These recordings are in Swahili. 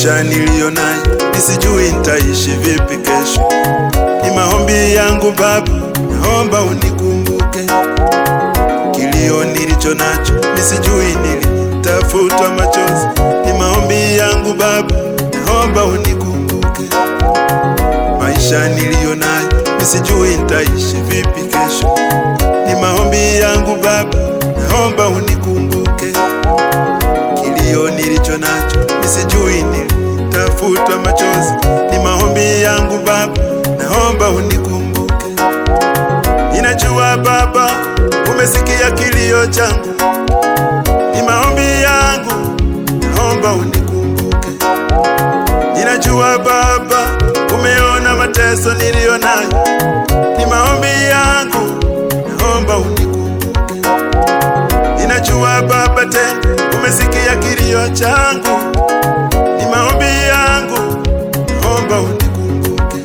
maisha niliyo nayo nisijui nitaishi vipi kesho. Ni maombi yangu Baba, naomba unikumbuke. Kilio nilicho nacho nisijui nilitafutwa machozi. Ni maombi yangu Baba, naomba unikumbuke. Maisha niliyo nayo nisijui nitaishi vipi kesho. Ni maombi yangu Baba, naomba unikumbuke. Kilio nilicho nacho nisijui nilitafutwa machozi. Ni maombi yangu Baba, naomba unikumbuke. Ninajua Baba, umesikia kilio changu. Ni maombi yangu, naomba unikumbuke. Ninajua Baba, umeona mateso niliyo nayo. Ni maombi yangu, naomba unikumbuke. Ninajua Baba, tena umesikia kilio changu. Ni maombi yangu, naomba unikumbuke.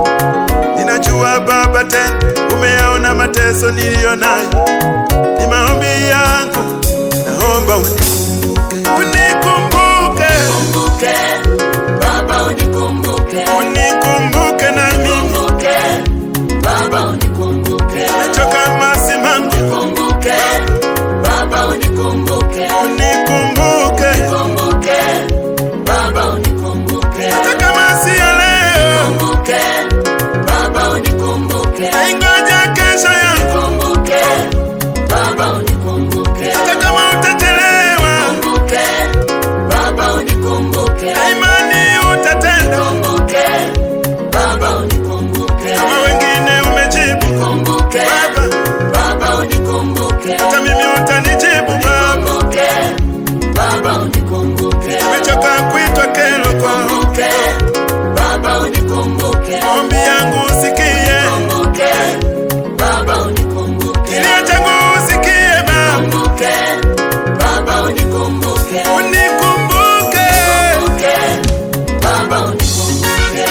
Ninajua Baba, tena umeona mateso niliyo nayo. Ni maombi yangu, naomba unikumbuke. Unikumbuke, Kumbuke, Baba unikumbuke. unikumbuke na mimi. Kumbuke, Baba unikumbuke. Choka masimangu, Kumbuke, Baba unikumbuke. unikumbuke. Kumbuke, Baba unikumbuke. Hata kama si ya leo, Kumbuke, Baba unikumbuke. ingoja kesho yangu. Kumbuke, Baba unikumbuke. Hata kama utachelewa, Kumbuke, Baba unikumbuke. imani utatenda. Kumbuke, Baba unikumbuke. Kama wengine umejibu, Kumbuke, Baba, Baba unikumbuke. hata mimi utanijibu Baba. Kumbuke, Baba unikumbuke. Nimechoka kuitwa kero kwao, Kumbuke, Baba unikumbuke. maombi yangu usikie, Kumbuke, Baba unikumbuke. kilio changu usikie Baba, Kumbuke, Baba unikumbuke. unikumbuke. Kumbuke, Baba unikumbuke.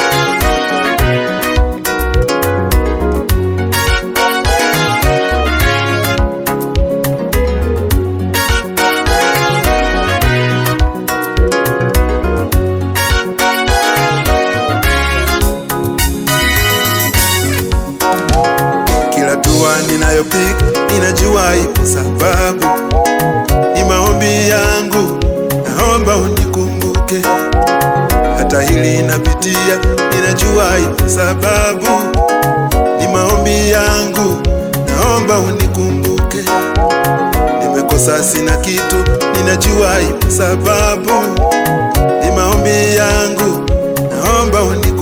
Kila dua ninayopiga ninajua ipo sababu, ni maombi yangu, naomba unikumbuke. Hata hili napitia, ninajua ipo sababu, ni maombi yangu, naomba unikumbuke. Nimekosa sina kitu, ninajua ipo sababu, ni maombi yangu, naomba unikumbuke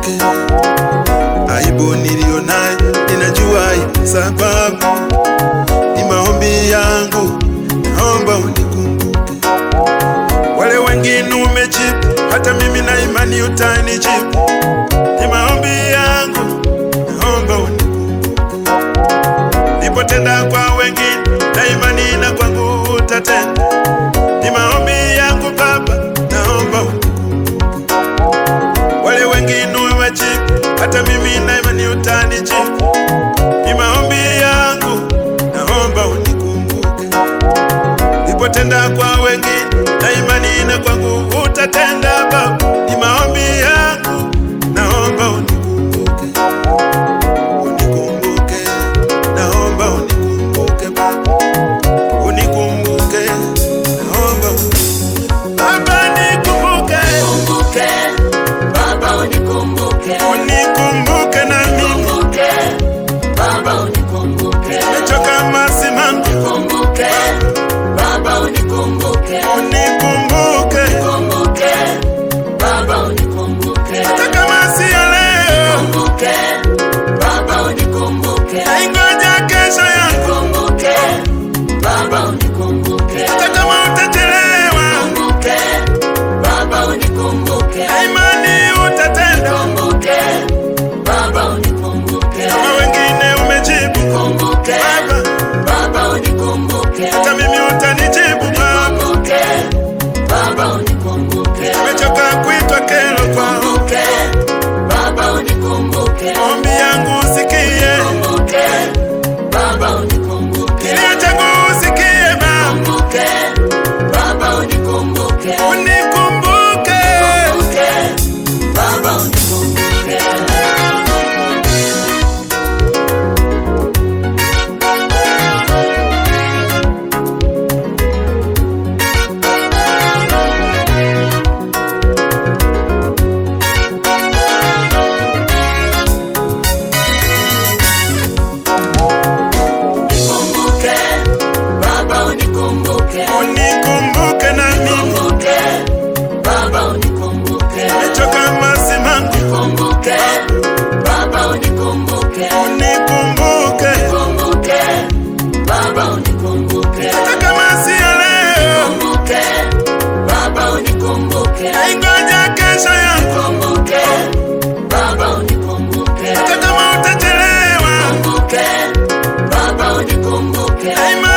aibu niliyo nayo ninajua ipo sababu, ni maombi yangu, naomba unikumbuke. Wale wengine umejibu, hata mimi na imani utanijibu. Ni maombi yangu, naomba unikumbuke. Nipotenda kwa wengine, na imani na kwangu utatenda. Ni maombi yangu Baba, naomba unikumbuke. Wale wengine umejibu, hata mimi na imani utanijibu. Ni maombi yangu, naomba unikumbuke. Nipotenda kwa wengine, na imani na kwangu utatenda Baba. Ni maombi yangu, naomba unikumbuke. Unikumbuke, naomba unikumbuke Baba. Unikumbuke, naomba Baba nikumbuke. Kumbuke, Baba unikumbuke. Unikumbuke na mimi Kumbuke, Baba unikumbuke. Nimechoka masimangu, Kumbuke, Baba unikumbuke. unikumbuke. Kumbuke, unikumbuke na mimi, Kumbuke, Baba unikumbuke. nimechoka masimango, Kumbuke, Baba unikumbuke. unikumbuke Kumbuke, Baba unikumbuke. hata kama si ya leo, Kumbuke, Baba unikumbuke. ingoja kesho yangu, Kumbuke, Baba unikumbuke. hata kama utachelewa, Kumbuke, Baba unikumbuke. daima